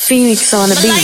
Phoenix on the beat.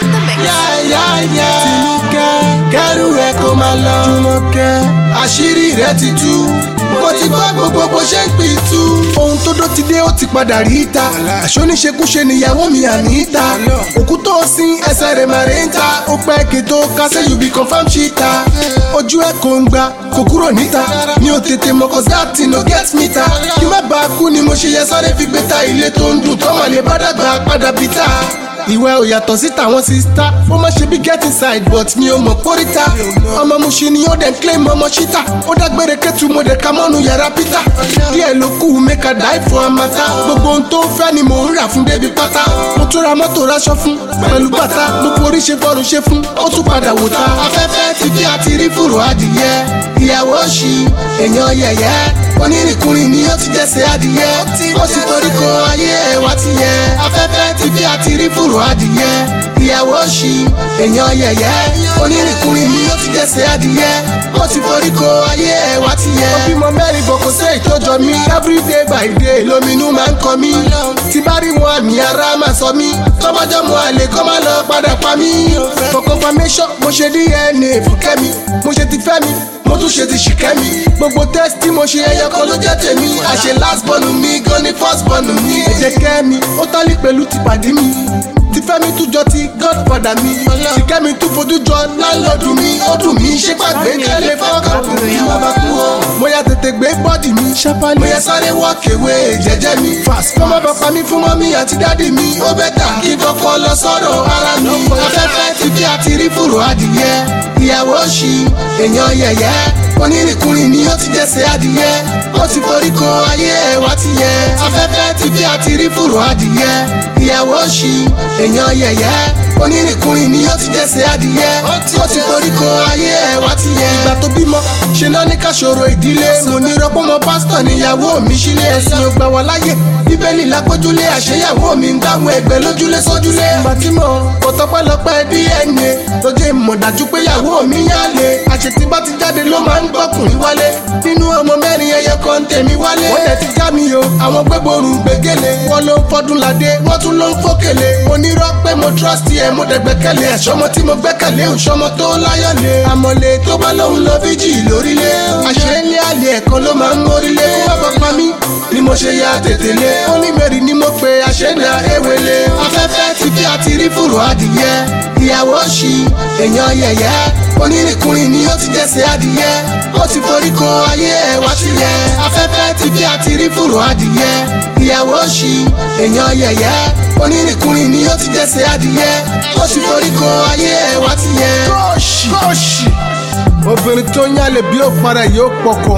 yáyáyá tinúkẹ́ kẹ́rù rẹ̀ kó máa lọ. jùmọ̀kẹ́ àṣírí rẹ̀ ti tú mo ti gbọ́ gbogbo bó ṣe ń pín tú. ohun tó dó ti dé ó ti padà rí ta àṣoníṣekúṣe níyàwó mi àníta òkú tó sin ẹsẹ̀ rẹ̀ máa rí ta ó pẹ́ kí tó kásẹ̀ yóò bí confam ṣíta ojú ẹ̀ kò ń gba kò kúrò níta mi ò tètè mọ̀ cause that thing no get me ta kí má bàa kú ni mo ṣe yẹ sáré fi gbé ta ilé tó ń dùn tọ́mọ̀ lè bá dàgbà padà bí ta ìwẹ́ ò yàtọ̀ sí tàwọn sista ó má ṣe bí get inside but mi ò mọ̀ kórìíta ọmọ muṣi ni ó dẹ̀ ń claim ọmọ ṣíta ó dágbére kẹ́tù mo dẹ̀ ka mọ́nu yàrá peter díẹ̀ ló kù make a die for amata gbogbo ohun tó ń fẹ́ ni mò ń rà fún débi pátá mo tún ra mọ́tò raṣọ fún pẹ̀lú bàtà gbogbo orí ṣe fọ́run ṣe fún ó tún padà wò ta afẹ́fẹ́ ti fi àti rí fùrù adìyẹ ìyàwó ṣì èèyàn yẹ̀yẹ́ onírìnkùnrin ni ó ti jẹ́sẹ̀ adìyẹ ó sì torí ko ayé ẹ̀wà ti yẹ afẹ́fẹ́ ti fi àti rí fùrù adìyẹ ìyàwó ṣì èèyàn yẹ̀yẹ́ onírìnkùnrin ni ó ti jẹ́sẹ̀ adìyẹ ó sì torí ko ayé ẹ̀wà ti yẹ. ó bímọ mẹ́rin bọ̀ kò sí ìtọ́jọ mi everyday by day lóminú máa ń kọ mí tí bá rí wọn àmì ara máa sọ mí tọ́bọ́jọ́ mu àlè kọ́ máa lọ padà pa mí. for confirmation mo ṣe dna fún kẹ́mi mo ṣe ti fẹ́ mi mo tún ṣe ti ṣìkẹ́ mi gbogbo test tí mo ṣe ẹyọ kan ló jẹ́ tèmi àṣẹ last born mi gan ni first born mi. ẹ̀jẹ̀ kẹ́ mi ó tálí pẹ̀lú ti pàdé mi ti fẹ́ mi tún jọ ti godfather mi ṣìkẹ́ mi tún fojú jọ láńlọ́ọ̀dù mi ó dùn mí ṣé pàgbé kẹ́lẹ́ fọ́ọ̀kàpù mi bàbá kú o. mo yà tètè gbé bọ́dì mi ṣápálí mo yẹ sáré walk away jẹ́jẹ́ mi fast kó má bàa pa mí fún mọ́mí àti dádì mi ó bẹ́ tà kí kọ́kọ́ lọ sọ́dọ̀ ara mi afẹ́fẹ́ ti fi àti rí fùrù adìyẹ ìyàwó ṣì èèyàn yẹ̀yẹ́ onírìnkùnrin ni ó ti jẹ́sẹ̀ adìyẹ ó ti forí ko ayé ẹ̀wà ti yẹ afẹ́fẹ́ ti fi àti rí fùrù adìyẹ ìyàwó ṣì èèyàn yẹ̀yẹ́ onírìnkùnrin ni ó ti jẹ́sẹ̀ adìyẹ ó ti forí ko ayé ẹ̀wà ti yẹ. ìgbà tó bímọ ṣe náà ní káṣọrọ ìdílé mo ní rọpọmọ pásítọ̀ níyàwó mi sílé ẹ̀sìn ògbà wà láyè bíbélì lápójúlé àṣeyàwó mi ń dáhùn ẹgbẹ́ lójúlé sójúlé. ìgbà tí mo kò tọpẹ́lọpẹ́ dna lójú ìmọ̀ dájú pé ìyàwó mi yálé àṣetí bá ti jáde ló máa ń gbọ́kùnrin wálé nínú ọmọ mẹ́rin ẹyẹ kan tèmi wálé. wọ́n dẹ̀ ti já mi o àwọn gbẹ́bọ̀rù gbẹ́gẹ́lé wọ́n ló ń fọdún ládé wọ́n tún ló ń fòkèlè. onírọ́ pé mo trust ẹ mo dẹ̀ gbẹ́kẹ̀lé ẹ̀ṣọ́mọ tí mo gbẹ́kẹ̀lé òṣọ́mọ tó láyọ̀lé. àmọ̀lé tó bá lóun lọ fíjì lórílé. àṣẹ ilé àlè ẹ̀kan ló máa ń mórílé. kó má bàa pa mí ni mo ṣe ya tètè lé. ó ní mẹ́rin ni mo pe àṣẹ́nà ewele. afẹ́fẹ́ ti fi àti rí fùrù adìyẹ. ìyàwó ṣì èèyàn yẹ̀yẹ́ onírìnkùnrin ni ó ti jẹ́sẹ̀ adìyẹ ó ti forí ko ayé ẹ̀wà ti yẹ afẹ́fẹ́ ti fi àti rí fùrù adìyẹ ìyàwó ṣì èèyàn yẹ̀yẹ́ onírìnkùnrin ni ó ti jẹ́sẹ̀ adìyẹ ó ti forí ko ayé ẹ̀wà ti yẹ. kóòṣì kóòṣì obìnrin tó ń yálè bí ó para yóò pọkọ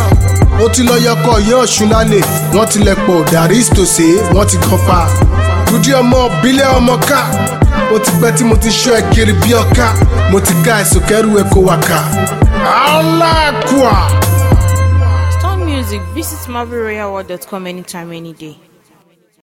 ó ti lọ yọkọ yóò ṣùn lálẹ́ wọ́n tilẹ̀ pọ̀ dàrí ìtòsí wọ́n ti gan pa dúdú ọmọ bílẹ̀ ọmọ ká ó ti pẹ́ tí mo ti ṣọ́ ẹ kiri bí ọ̀ká mo ti ká ẹ̀sùn kẹ́rù ẹ̀ kó wà ká. aláàkúà. Storm Music, visit marvelroyalworld.com anytime, any day.